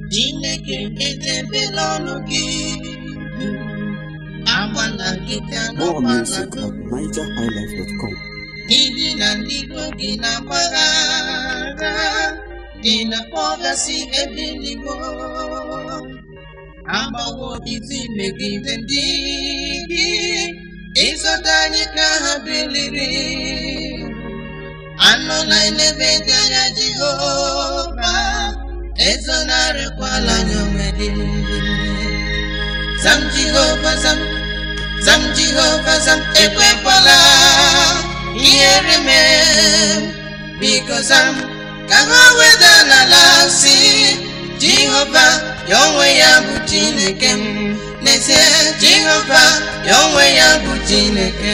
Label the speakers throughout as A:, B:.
A: Chineke edebela ọnụ gị agbala nkịta
B: More
A: n'ọgbala
B: music
A: gị
B: at NigerHighlife.com.
A: Ndị na ndị iro gị na-agbaghara dị na kpọgasị ebe eluigwe agbawo isi megide ndị gị ịzọta anyị ka ha biliri anọla n'ebe dị anya Jehova ezonarịkwala anyị onwe gị zam Jehova zam zam Jehova zam ekwekwala ihere mee biko zam ka ha weda n'ala si Jehova ya onwe ya bụ Chineke m n'ezie Jehova ya onwe ya bụ Chineke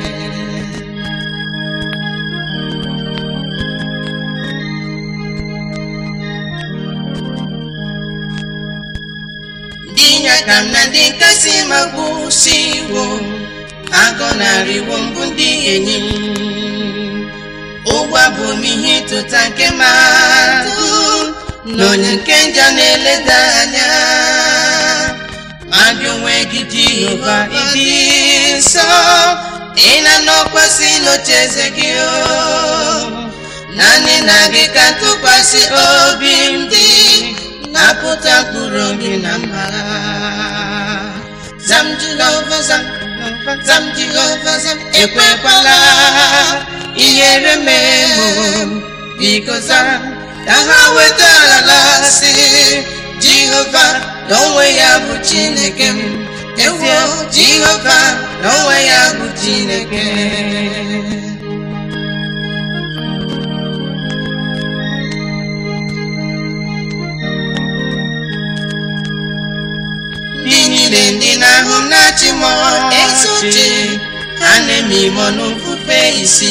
A: ndị nyaka m na ndị nkasi magbusiwo agọnarịwo mbụ ndị enyi m ụgwọ bụ m ihe ịtụta nke mmadụ na onye nke nja na-eleda anya ma gị onwe gị Jehova ịdị nsọ ị na n'ọkwasị n'ocheeze gị o naanị na gị ka ntụkwasị obi m dị na-apụta mkpụrụ obi na mma zam Jehova zam zam Jehova zam ekwekwala ihere mee mụ biko zam ka ha wetara si Jehova na onwe ya bụ Chineke m ewo Jehova na onwe ya bụ Chineke ndị niile ndị na-ahụ m na-achị m ọchị ha na-eme ime n'ofufe isi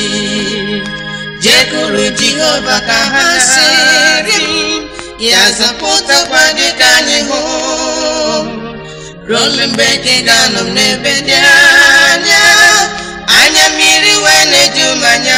A: jekuru Jehova ka ha sịrị m ya zọpụtakwa gị ka anyị hụ ruo mgbe gị ga-anọ m n'ebe dị anya anya mmiri wee na-eju m anya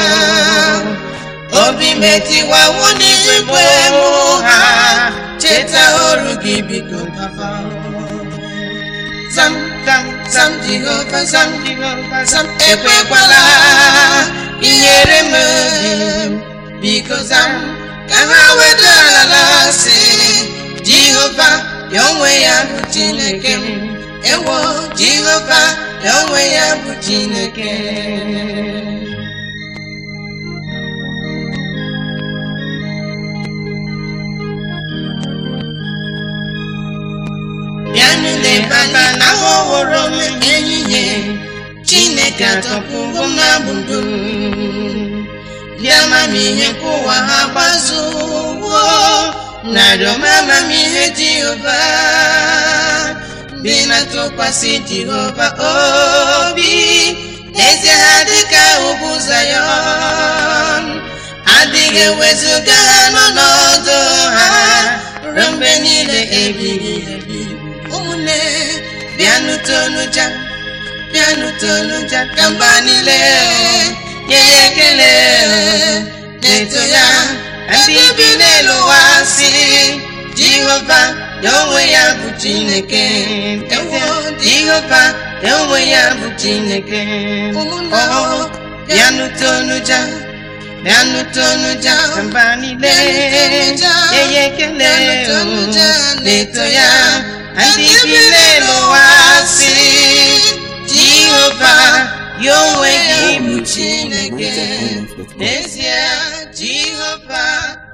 A: obi metiwawo n'igwe mụ ha cheta ọrụ gị biko papa zam zam zam Jehova zam Jehova zam ekwekwala inyere m obi biko zam ka ha wedala si Jehova ya onwe ya bụ Chineke m ewo Jehova ya onwe ya bụ Chineke bịanụ lebana na ọhụrụ m ehihie Chineke atọpụgo m na gbudu ndị amamihe nke ụwa ha gbazuwo narịọ m amamihe Jehova bi na-atụkwasị Jehova obi eze ha dịka ugwu Zayọn adịghị ewezuga ha n'ọnọdụ ha ruo mgbe niile ebighị ebi ụmụnne bịanụ tonuja bịanụ tonuja ka mba niile nye ya ekele na-eto ya ndị bi n'elu ụwa si Jehova ya onwe ya bụ Chineke ewo Jehova ya onwe ya bụ Chineke ụmụnne bịanụ tonuja bịanụ tonuja ka mba niile nye ya ekele na-eto ya ndị bi n'elu ụwa si Jehova ya onwe gị bụ Chineke n'ezie Jehova